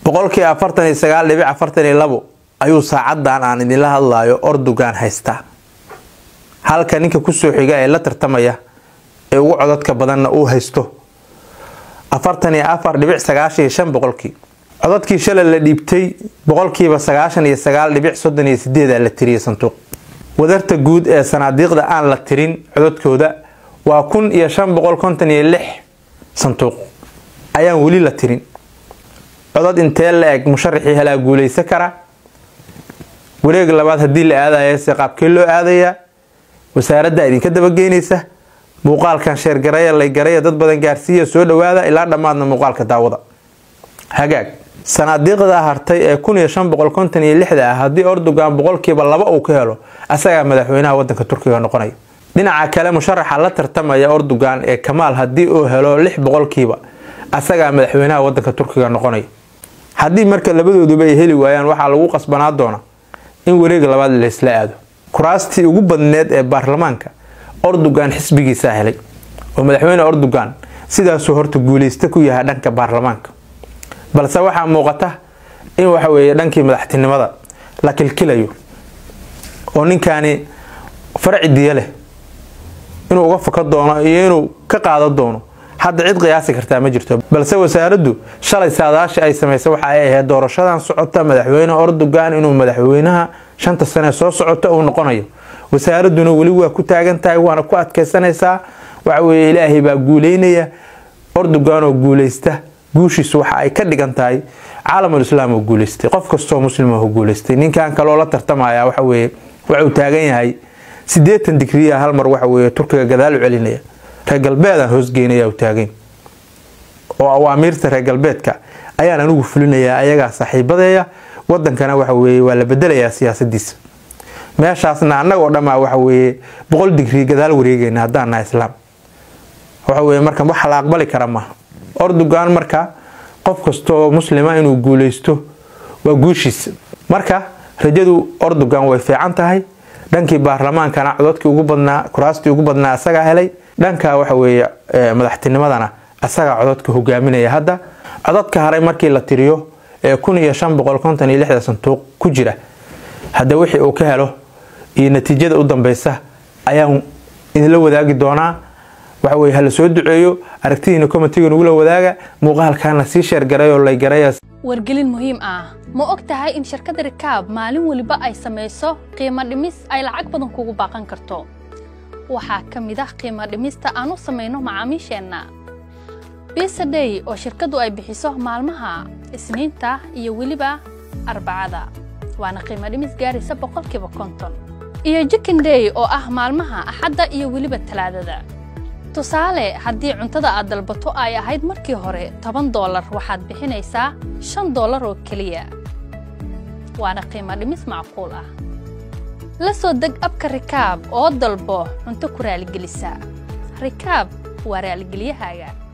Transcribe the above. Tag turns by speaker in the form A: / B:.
A: boqolkii afartan iyo sagaal dhibic afartan iyo labo ayuu saacadan aan idinla hadlayo ordogan haystaa halka ninka kusoo xiga ee la tartamaya ee ugu codadka badanna uu haysto afartan iyo afar dhibic sagaashan iyo shan boqolkii codadkii shalay la dhiibtay boqolkiiba sagaashan iyo sagaal dhibic soddon iyo sideeda la tiriyay sanduuq wadarta guud ee sanaadiiqda aan la tirin codadkooda waa kun iyo shan boqol konton iyo lix sanduuq ayaan weli la tirin codad intee la eg musharaxii helaa guuleysa kara wareeg labaad haddii la aadaya se qaabkee loo aadayaa wasaaradda idinka dabageynaysa muuqaalkan sheergaraya laygaraya dad badan gaarsiiya soo dhawaada ilaa dhammaadna muuqaalka daawada hagaag sanaadiiqda hartay ee kun iyo shan boqol konton iyo lixda ah haddii ordogan boqolkiiba laba uu ka helo asagaa madaxweynaha wadanka turkiga noqonaya dhinaca kale musharaxa la tartamaya ordogan ee kamaal haddii uu helo lix boqolkiiba asagaa madaxweynaha wadanka turkiga noqonaya haddii marka labadooduba ay heli waayaan waxaa lagu qasbanaa doona in wareega labaad laysla aado kuraastii ugu badneed ee baarlamaanka ordogan xisbigiisaa helay oo madaxweyne ordogan sidaasuu horta guuleysta ku yahay dhanka baarlamaanka balse waxaa muuqata in waxa weeye dhankii madaxtinimada la kilkilayo oo ninkaani farci diya leh inuu uga faka doono iyo inuu ka qaado doono hadda cid qiyaasi kartaa ma jirto balse wasaaraddu shalay saadaashii ay samaysay waxa ay ahayd doorashadan socota madaxweyne ordogan inuu madaxweynaha shanta sane soo socota uu noqonayo wasaaradduna weli waa ku taagan tahay waana ku adkaysanaysaa waxaweye ilaahay baa guuleynaya ordogan oo guuleysta guushiisu waxa ay ka dhigan tahay caalamul islaam oo guuleystay qof kastoo muslim oo guuleystay ninkan kaloo la tartamaya waxaweye waxuu taagan yahay sideetan digriya hal mar waxaweye turkiga gadaal u celinaya reer galbeedaan hoosgeynaya taagan oo awaamiirta reer galbeedka ayaan anigu fulinayaa ayagaa saaxiibadeeya wadankana waxaweye waa la bedelayaa siyaasadiisa meeshaasna annagoo dhammaa waxaweye boqol digrii gadaal wareegeyna haddaan naha islaam waxaweye marka waxa la aqbali kara maaha ordogan marka qof kastoo muslima inuu guuleysto waa guushiisa marka rajadu ordogan way fiican tahay dhankii baarlamaankana cododkii ugu badnaa kuraastii ugu badnaa asagaa helay dhanka waxaweye madaxtinimadana asagaa cododka hogaaminaya hadda cododka haray markii la tiriyo ee kun iyo shan boqol konton iyo lixda sanduuq ku jira hadda wixii uu ka helo iyo natiijada u dambeysa ayaan idinla wadaagi doonaa waxaweye hala soo duceeyo aragtidiina komitiga nagula wadaaga muuqaalkaana sii sheergarayoo laygaraya
B: wargelin muhiim ah ma og tahay in shirkadda rikaab maalin weliba ay samayso qiimo dhimis ay lacag badan kugu baaqan karto waxaa ka mid ah qiimo dhimista aan u samayno macaamiisheenna bisadey oo shirkaddu ay bixiso maalmaha isniinta iyo weliba arbacada waana qiimo dhimis gaaraysa boqolkiiba konton iyo jikindey oo ah maalmaha axadda iyo weliba talaadada tusaale haddii cuntada aad dalbato ay ahayd markii hore toban doolar waxaad bixinaysaa shan doolar oo keliya waana qiimo dhimis macquul ah la soo deg abka rikaab oo dalbo cunto ku raaligelisa rikaab waa raaligelyahaaga